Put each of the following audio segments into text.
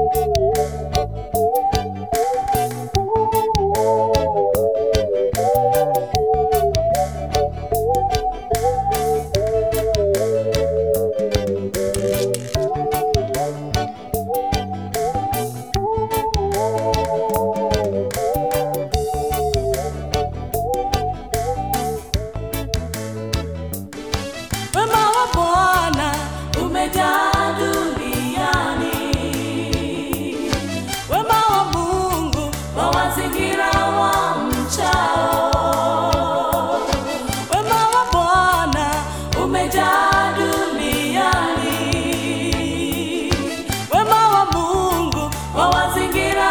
Wema wa Bwana umejaa duniani, wema wa Mungu wawazingira wamchao. Wema wa Bwana umejaa duniani, wema wa Mungu wawazingira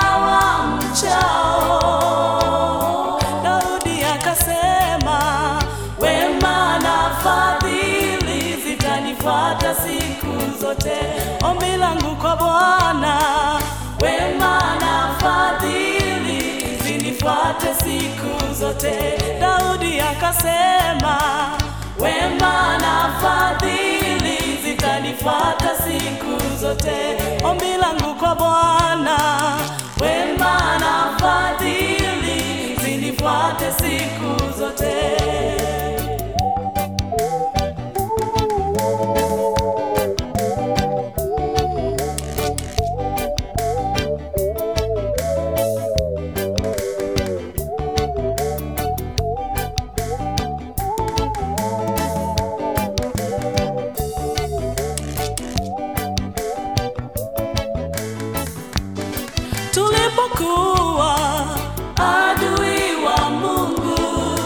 wamchao. Daudi akasema, wema na fadhili zitanifuata siku zote. Ombi langu kwa Bwana, wema na fadhili zinifuate siku zote. Daudi akasema, wema na fadhili zitanifuata siku zote. Ombi langu kwa Bwana, wema na fadhili zinifuate siku zote. Tulipokuwa adui wa Mungu,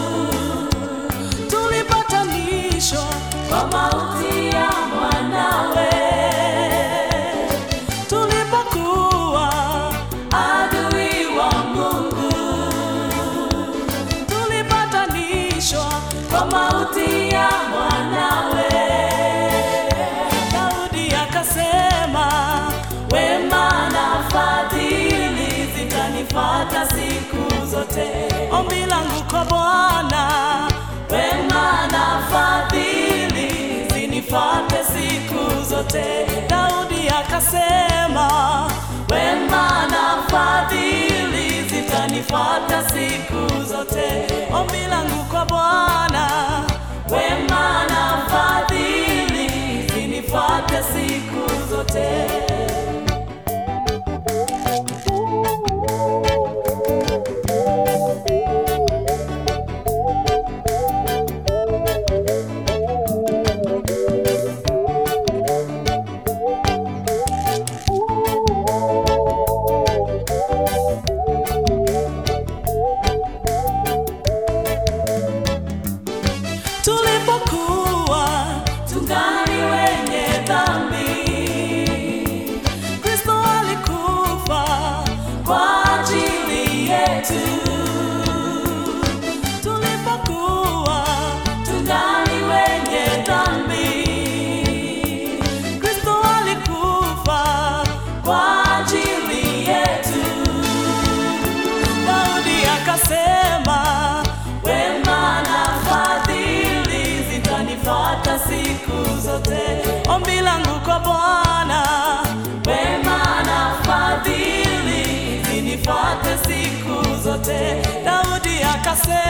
tulipatanishwa kwa mauti ya mwanawe. Tulipokuwa adui wa Mungu, tulipatanishwa kwa mauti ya mwanawe. Daudi akasema, wema na fadhili zitanifuata siku zote. Ombi langu kwa Bwana, wema na fadhili zinifuate siku zote. Daudi akasema, wema na fadhili zitanifuata siku zote. Ombi langu kwa Bwana, wema na fadhili zinifuate siku zote. Tulipokuwa tungali wenye dhambi, Kristo alikufa kwa ajili yetu. Tulipokuwa tungali wenye dhambi, Kristo alikufa kwa ajili yetu. Daudi akasema, wema na fadhili zitanifuata siku zote. Ombi langu kwa Bwana, wema na fadhili zinifuate siku zote. Daudi akasema